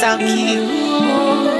Sound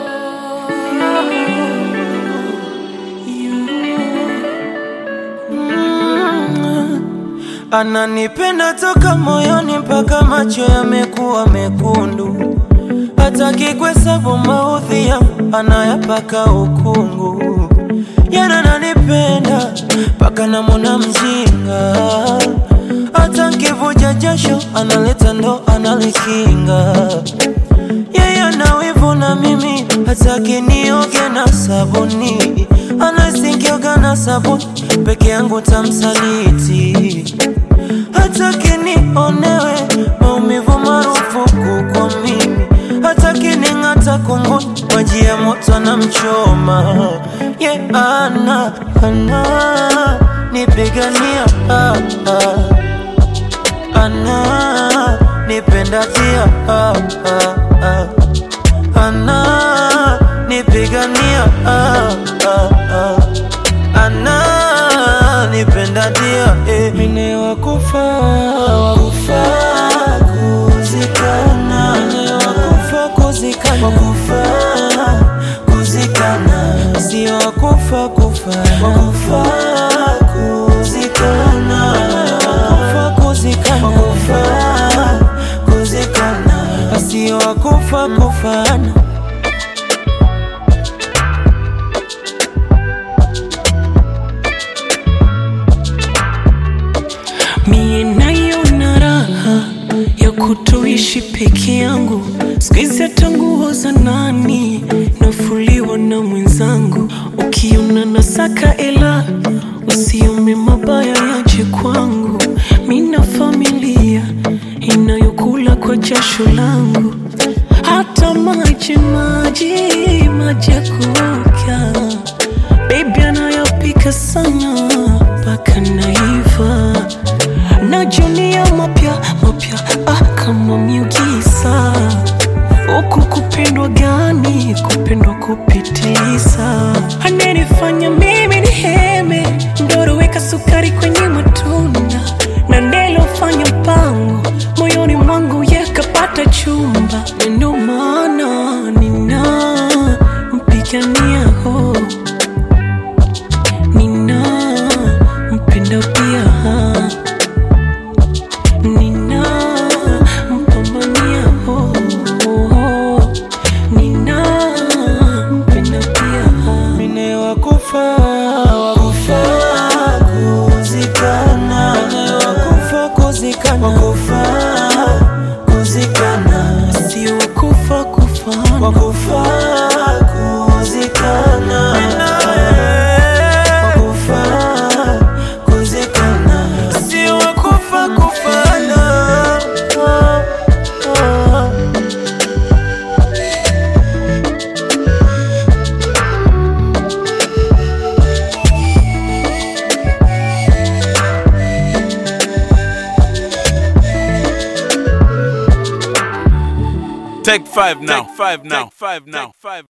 Ananipenda toka moyoni mpaka macho yamekuwa mekundu, hataki kuhesabu maudhi yangu, anayapaka ukungu. Yana ananipenda mpaka namwona mjinga, hata nkivuja jasho analeta ndo analikinga. Yeye ana wivu na mimi, hataki nioge na sabuni, anasikioga na sabuni peke yangu tamsaliti hataki nionewe maumivu marufuku kwa mimi, hataki ning'ata kunguni maji ya moto na mchoma ye yeah, ana ana nipigania ah, ah. ana nipenda pia ah, ah, ah. ana nipigania ah, ah, ah. ana nipenda dia eh. Mine wakufa wakufa kuzikana Mine wakufa kuzikana wakufa kuzikana si wakufa kufa wakufa kuzikana wakufa kuzikana wakufa kuzikana si wakufa kufana Mie nayo na raha ya kutoishi peke yangu, sikizi hata nguo za nani nafuliwa na mwenzangu. Ukiona nasaka ela, usiome mabaya yaje kwangu. Mina familia inayokula kwa jasho langu, hata maji maji maji ya kuoga Baby anayopika sana mpaka naiva najunia mapya mapya ah, kama miugisa huku kupendwa gani kupendwa kupitiliza ananifanya mimi ni heme ndoro weka sukari kwenye matunda na nilofanya mpango moyoni mwangu yakapata chumba Na ndo maana nina mpigania ho nina mpenda pia nina mpambania ho nina mpenda pia Mine wakufa wakufa kuzikana Mine wakufa kuzikana wakufa kuzikana si wakufa kufana wakufa kuzikana wakufa kuzikana si wakufa kufana Ah, ah. Take five now. Take five now. Take five now. Take five.